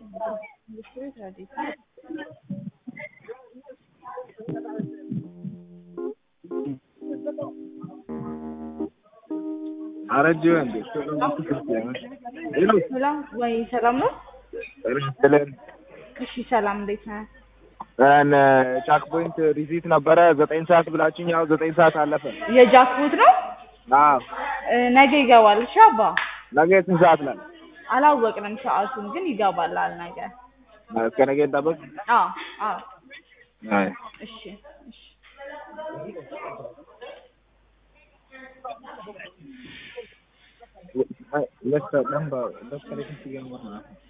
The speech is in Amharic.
አረጀ እንዴ? ሄሎ ሰላም ወይ ሰላም ነው? ስለን እሺ ሰላም እንዴት ነህ? እነ ቻክ ፖይንት ሪሲት ነበረ ዘጠኝ ሰዓት ብላችኝ፣ ያው ዘጠኝ ሰዓት አለፈ። የጃክቦት ነው አዎ እ ነገ ይገባል። እሺ አባ ነገ ስንት ሰዓት ላይ? አላወቅንም ሰዓቱን ግን ይገባላል ነገ። እስከ ነገ እንጠብቅ። አዎ አዎ አይ እሺ እሺ Let's uh, number. Let's connect again.